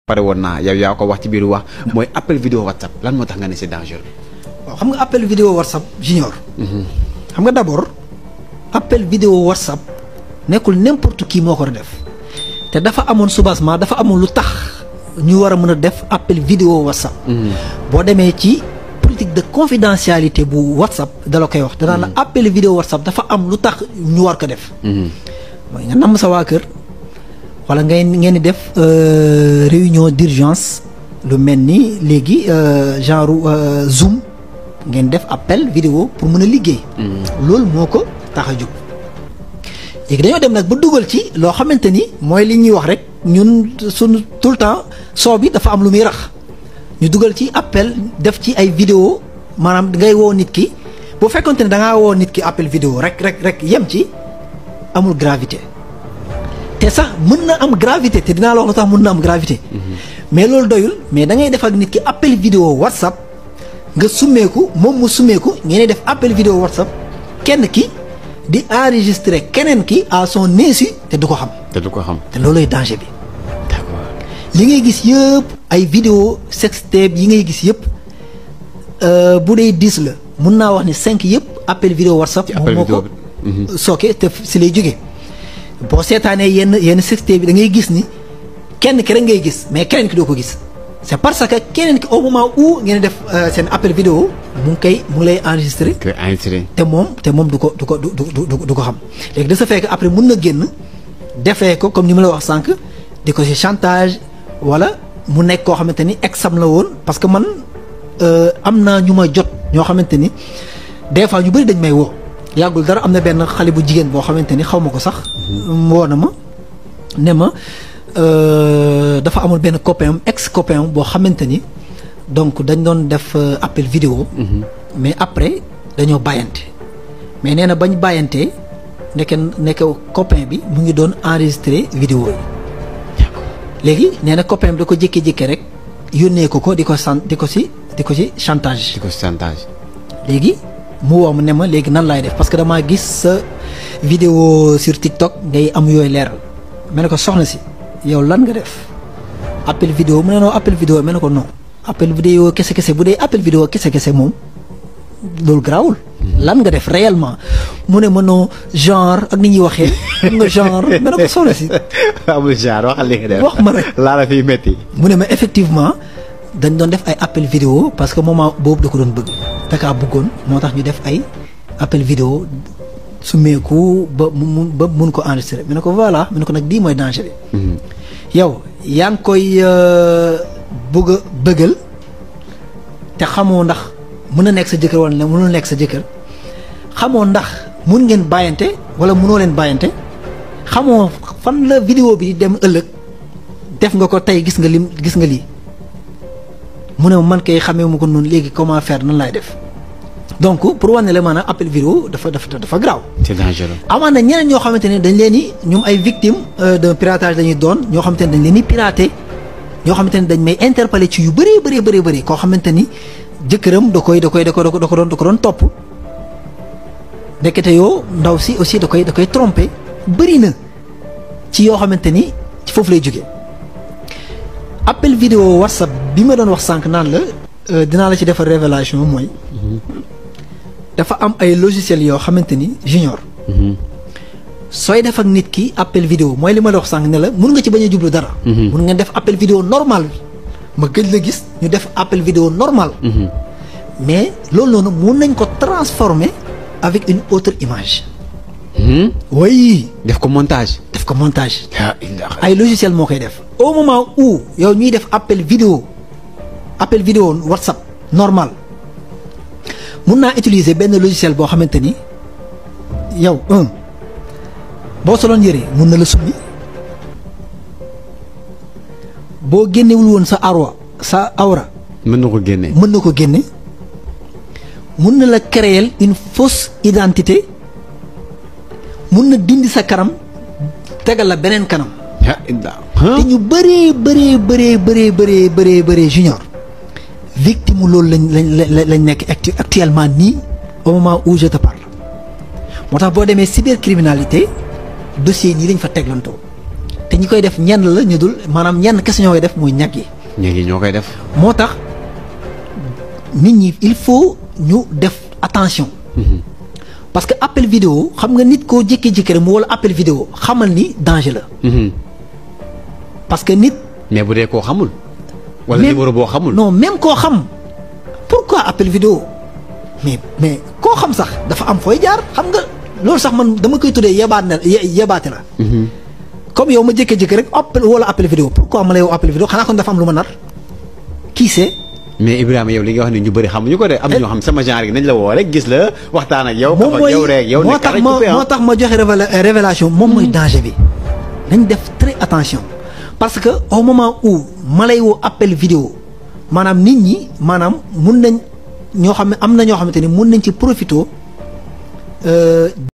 pare woon naa yow yaa ko wax ci biir wax mooy appel vidéo whatsapp lan moo tax nga ne c'est dangereux. waaw xam nga appel vidéo whatsapp junior. xam nga d'abord appel vidéo whatsapp nekkul n'importe qui moo ko def te dafa amoon soubassement dafa amoon lu tax ñu war a mën a def appel vidéo whatsapp. boo demee ci politique de confidentialité bu whatsapp dala koy wax danaa la appel vidéo whatsapp dafa am lu tax ñu war ko def. mooy nga namm sa waa kër. wala ngay ngeen di def réunion d'urgence lu mel ni léegi genre zoom ngeen def appel vidéo pour mën a liggéey. loolu moo ko tax a jóg. léegi dañoo dem nag ba dugal ci loo xamante ni mooy li ñuy wax rek ñun suñu tout le temps soo bi dafa am lu muy rax ñu dugal ci appel def ci ay vidéo maanaam ngay woo nit ki bu fekkonte ne da ngaa woo nit ki appel vidéo rek rek rek yem ci amul gravité. te sax mën na am gravité te dinaa la wax lu tax mën na am gravité. mais loolu doyul mais da ngay def ak nit ki appel vidéo whatsapp nga summeeku moom mu summeeku ngeen def appel vidéo whatsapp kenn ki di enregistrer keneen ki à son insu te du ko xam. te du ko xam. te loolooy danger bi. d'accord li ngay gis yëpp ay vidéo sextape yi ngay gis yëpp bu dee dix la mun naa wax ni cinq yëpp appel vidéo whatsapp. appel moom moo vidéo ko sooke te si lay jógee. boo seetaanee yenn yenn sextape bi da ngay gis ni kenn ki rek ngay gis mais keneen ki doo ko gis c'est parce que keneen ki au moment où ngeen def seen appel vidéo mu ngi koy mu ngi lay enregistrer que enregistré. te moom te moom du ko du ko du du du ko xam léegi de ce fait que après mun na génn defee ko comme ni ma la wax sànq di ko ci chantage wala mu nekk koo xamante ni exam la woon parce que man am naa ñu ma jot ñoo xamante ni des fois ñu bëri dañ may woo. yàggul dara am na benn xale bu jigéen boo xamante ni xaw ma ko sax. woo na ma ne ma dafa amul benn copain ex copain boo xamante ni donc dañ doon def appel vidéo. mais après dañoo bàyyante. mais nee na bañ bàyyantee nekk nekk copain bi mu ngi doon enregistrer vidéo yi. léegi nee na copain bi da ko jékki-jékki rek yónnee ko ko di ko sant di ko si di ko si chantage. di ko chantage. léegi. mu woo ma ne ma léegi nan laay def parce que damaa gis sa vidéo sur TikTok ngay am yooyu leeral ma ne ko soxna si yow lan nga def appel vidéo mu ne non appel vidéo ma ne ko non appel vidéo kese kese bu dee appel vidéo kese kese moom loolu garaawul. lan nga def réellement mu ne ma non genre ak ni ñuy waxee xam nga genre ma ne ko soxna si. amul genre waxal li nga def wax ma rek laa la fiy métti. mu ne ma effectivement dañ doon def ay appel vidéo parce que moment boobu da ko doon bëgg. dakaa bëggoon moo tax ñu def ay appel vidéo su meeku ba mu ba mun ko enregistrer mu ne ko voilà mu ne ko nag lii mooy danger bi. yow yaa ngi koy bëgg a bëggal te xamoo ndax mën na nekk sa jëkkër wala ne mënul nekk sa jëkkër xamoo ndax mun ngeen bàyyante wala mënoo leen bàyyante xamoo fan la vidéo bi di dem ëllëg def nga ko tey gis nga lim gis nga lii. mu ne man kay xamee mu ko noonu léegi comment faire nan laay def donc pour wane la maanaam appel vidéo dafa dafa dafa graaw. c'est dangereux. amaan na ñeneen ñoo xamante ne dañ leen ni ñoom ay victimes de piratage dañuy doon ñoo xamante ne dañ leen ni pirater ñoo xamante ne dañ may interpeller ci yu bëree bëree bëree bëri koo xamante ni jëkkëram da koy da koy da ko da ko doon da ko doon topp ndekete yoo ndaw si aussi da koy da koy tromper bëri na ci yoo xamante ni ci foofu lay jógee. appel vidéo whatsapp bi ma doon wax sànq naan la dinaa la ci defar révélation mooy dafa am ay logiciel yoo xamante ni junior sooy def ak nit ki appel vidéo mooy li ma la wax sànq ne la mun nga ci bañ a jublu dara mun nga def appel vidéo normal ma gëj la gis ñu def appel vidéo normal mais loolu noonu mun nañ ko transformer avec une autre image oui def ko montage. def ko montage yaa illah. ay logiciel moo koy def au moment où yow ñuy def appel vidéo appel vidéo whatsapp normal mun naa utiliser benn logiciel boo xamante ni yow un boo soloon yëre mun na la summi boo génnewul woon sa arwa sa awra mën na ko génne. mën na ko génne mun na la créer une fausse identité mun na dindi sa kanam tegal la beneen kanam yaa illah. te ñu bëree bëree bëree bëree bëree bëree bëree junior victime loolu lañ lañ lañ nekk actu actuellement nii au moment où je te parle moo tax boo demee cybercriminalité dossier nii lañ fa teglantoo te te ñi koy def ñenn la ñu dul maanaam ñenn kese ñoo koy def muy ñag yi. ña ngi ñoo koy def. moo tax nit ñi il faut ñu def attention. parce que appel vidéo xam nga nit koo jékki-jékki rek mu wala appel vidéo xamal ni danger la. parce que nit. mais bu dee koo xamul. wala même- numéro boo xamul. non même koo xam pourquoi appel vidéo mais mais koo xam sax dafa am fooy jaar xam nga loolu sax man dama koy tuddee yebaat na ye- yebaate la. comme yow ma jékki-jékki rek appel wala appel vidéo pourquoi ma lay woo appel vidéo xanaa kon dafa am lu ma nar qui sait. mais Ibrahima yow li nga wax ni ñu bëri xamuñu ko de am na ñoo xam sama genre gi nañ la woo rek gis la waxtaan ak yow. moom kaf ak mooy yow rek yow moo nekk tax rek ma coupé, ah. moo tax ma joxe révéla- révélation moom mooy danger bi nañ def très attention parce que au moment où ma lay woo appel vidéo maanaam nit ñi maanaam mun nañ ñoo xam ne am na ñoo xamante ni mun nañ ci profito